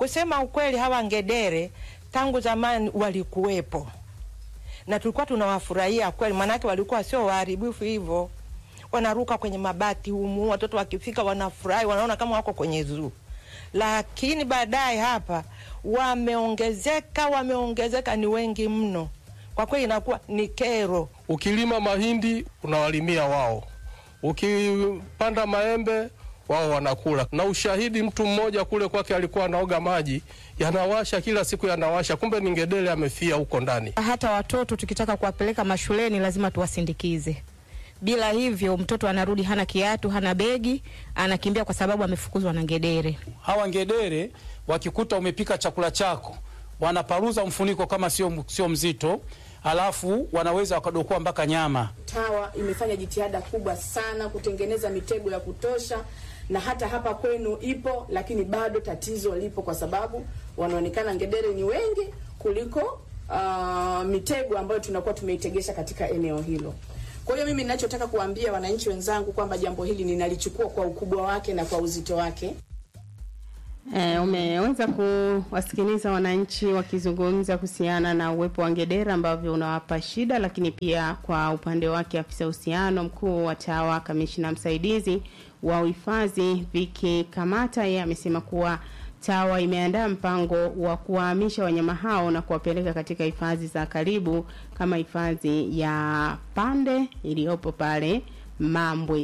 Kusema ukweli, hawa ngedere tangu zamani walikuwepo na tulikuwa tunawafurahia kweli, maanake walikuwa sio waharibifu hivyo, wanaruka kwenye mabati humu, watoto wakifika wanafurahi, wanaona kama wako kwenye zoo. Lakini baadaye hapa wameongezeka, wameongezeka, ni wengi mno kwa kweli, inakuwa ni kero. Ukilima mahindi unawalimia wao, ukipanda maembe wao wanakula. Na ushahidi, mtu mmoja kule kwake alikuwa anaoga maji yanawasha kila siku, yanawasha, kumbe ni ngedere amefia huko ndani. Hata watoto tukitaka kuwapeleka mashuleni lazima tuwasindikize. Bila hivyo mtoto anarudi hana kiatu, hana begi, anakimbia kwa sababu amefukuzwa na ngedere. Hawa ngedere wakikuta umepika chakula chako, wanaparuza mfuniko kama sio sio mzito, alafu wanaweza wakadokoa mpaka nyama. TAWA imefanya jitihada kubwa sana kutengeneza mitego ya kutosha, na hata hapa kwenu ipo, lakini bado tatizo lipo, kwa sababu wanaonekana ngedere ni wengi kuliko uh, mitego ambayo tunakuwa tumeitegesha katika eneo hilo. Kwa hiyo mimi ninachotaka kuambia wananchi wenzangu kwamba jambo hili ninalichukua kwa ukubwa wake na kwa uzito wake. E, umeweza kuwasikiliza wananchi wakizungumza kuhusiana na uwepo wa ngedere ambavyo unawapa shida, lakini pia kwa upande wake afisa uhusiano mkuu wa TAWA kamishina msaidizi wa uhifadhi Viki Kamata, yeye amesema kuwa TAWA imeandaa mpango wa kuwahamisha wanyama hao na kuwapeleka katika hifadhi za karibu kama hifadhi ya Pande iliyopo pale Mambwe,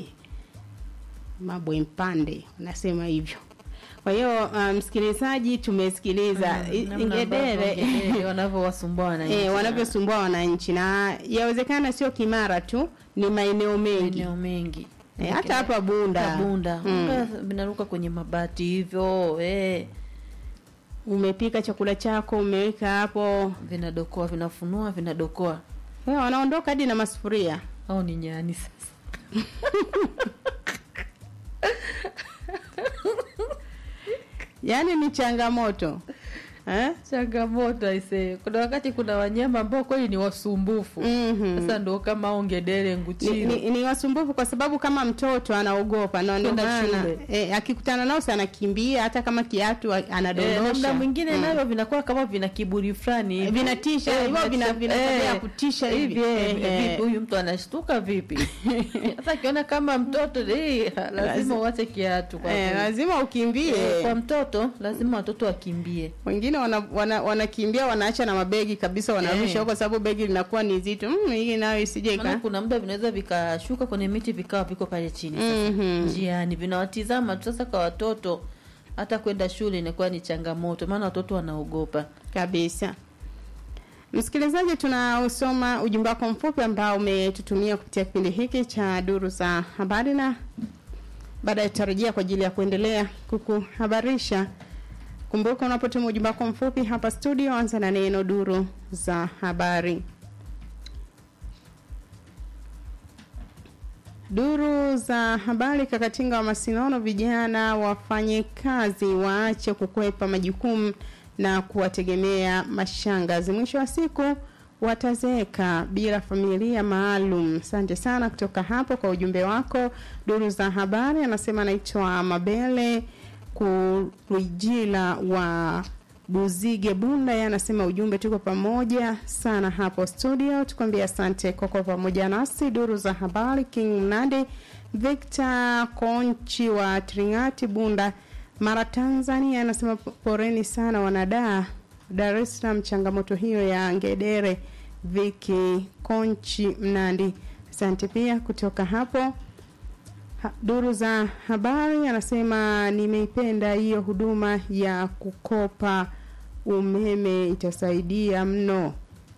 Mambwe Mpande, unasema hivyo. Kwa hiyo msikilizaji, um, tumesikiliza ngedere wanavyowasumbua wananchi eh, wanavyosumbua wananchi, na yawezekana sio Kimara tu, ni maeneo mengi maeneo mengi eh, hata hapa Bunda Bunda mm. vinaruka kwenye mabati hivyo eh. Umepika chakula chako umeweka hapo, vinadokoa, vinafunua, vinadokoa, eh, wanaondoka hadi na masufuria au ni nyani sasa Yaani ni changamoto eh? Changamoto aisee. Kuna wakati kuna wanyama ambao kweli ni wasumbufu mm -hmm. Sasa ndo kama ongedere nguchiro ni, ni, ni wasumbufu kwa sababu kama mtoto anaogopa na ndio maana eh, akikutana nao sana anakimbia, hata kama kiatu anadondosha. Eh, muda mwingine mm. navyo vinakuwa kama vina kiburi fulani vinatisha hivyo eh, vina vina eh, kutisha hivi eh, huyu mtu anashtuka vipi? Sasa akiona kama mtoto eh, lazima uache kiatu kwa eh, lazima ukimbie eh, kwa mtoto lazima watoto wakimbie. Wengine wanakimbia wana, wana wanaacha na mabegi kabisa wanarusha huko, sababu begi linakuwa ni zito. Mm, hii nayo isije ka. Kuna muda vinaweza vikashuka kwenye miti vikawa viko pale chini sasa. Mm -hmm. Njiani vinawatizama tu sasa kwa watoto hata kwenda shule inakuwa ni changamoto maana watoto wanaogopa kabisa. Msikilizaji, tunausoma ujumbe wako mfupi ambao umetutumia kupitia kipindi hiki cha duru za habari, na baadaye tutarejea kwa ajili ya kuendelea kukuhabarisha. Kumbuka unapotuma ujumbe wako mfupi hapa studio, anza na neno duru za habari. Duru za habari. Kakatinga wa Masinono, vijana wafanye kazi, waache kukwepa majukumu na kuwategemea mashangazi. Mwisho wa siku watazeeka bila familia maalum. Asante sana kutoka hapo kwa ujumbe wako. Duru za habari anasema anaitwa Mabele Kurijila wa Buzige Bunda, yeye anasema ujumbe, tuko pamoja sana hapo studio, tukwambia asante kwa kwa pamoja nasi. Duru za habari, King Mnade Victor Konchi wa Tringati Bunda, Mara, Tanzania, anasema poreni sana wanadaa Dar es Salaam, changamoto hiyo ya ngedere. Viki Konchi Mnandi, asante pia kutoka hapo ha, duru za habari anasema nimeipenda hiyo huduma ya kukopa umeme itasaidia mno.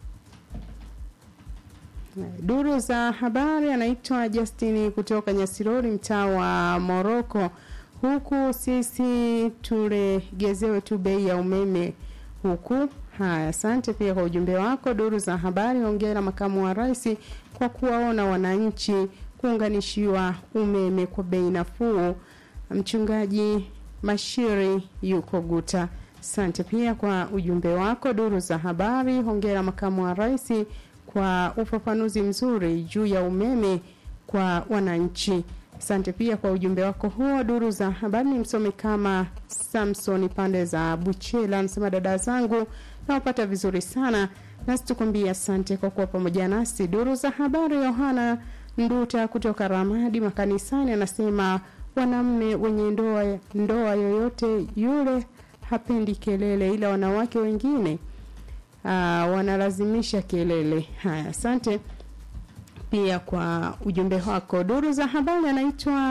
Duru za habari anaitwa Justini kutoka Nyasirori, mtaa wa Moroko. Huku sisi tulegezewe tu bei ya umeme huku. Haya, asante pia kwa ujumbe wako. Duru za habari, hongera makamu wa rais kwa kuwaona wananchi kuunganishiwa umeme kwa bei nafuu. Mchungaji Mashiri yuko Guta. Asante pia kwa ujumbe wako. Duru za habari, hongera makamu wa rais kwa ufafanuzi mzuri juu ya umeme kwa wananchi. Asante pia kwa ujumbe wako huo. Duru za habari ni msomi kama Samson pande za Buchela, anasema dada zangu nawapata vizuri sana, nasi tukwambia asante kwa kuwa pamoja nasi. Duru za habari, Yohana Nduta kutoka Ramadi makanisani anasema wanamme wenye ndoa, ndoa yoyote yule hapendi kelele, ila wanawake wengine aa, wanalazimisha kelele. Haya, asante pia kwa ujumbe wako. Duru za habari anaitwa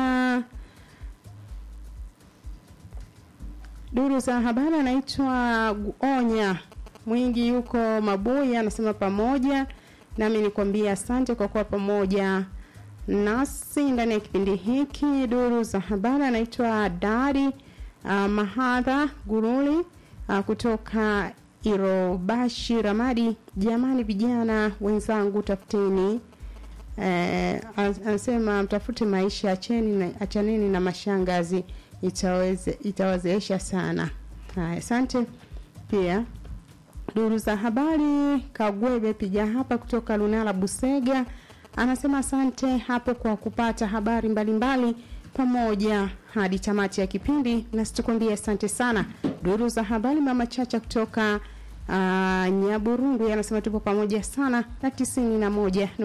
Duru za habari anaitwa Onya Mwingi, yuko Mabuya, anasema pamoja nami nikwambia asante kwa kuwa pamoja nasi ndani ya kipindi hiki. Duru za habari anaitwa Dari uh, Mahadha Guruli uh, kutoka Irobashi Ramadi. Jamani, vijana wenzangu, tafuteni eh, anasema mtafute maisha, acheni na, achaneni na mashangazi, itaweze itawazeesha sana. Haya, asante pia duru za habari Kagwebe piga hapa kutoka Lunala Busega anasema asante hapo kwa kupata habari mbalimbali mbali, pamoja hadi tamati ya kipindi, na situkwambia asante sana. Duru za habari mama Chacha kutoka uh, Nyaburungu anasema tupo pamoja sana na tisini na moja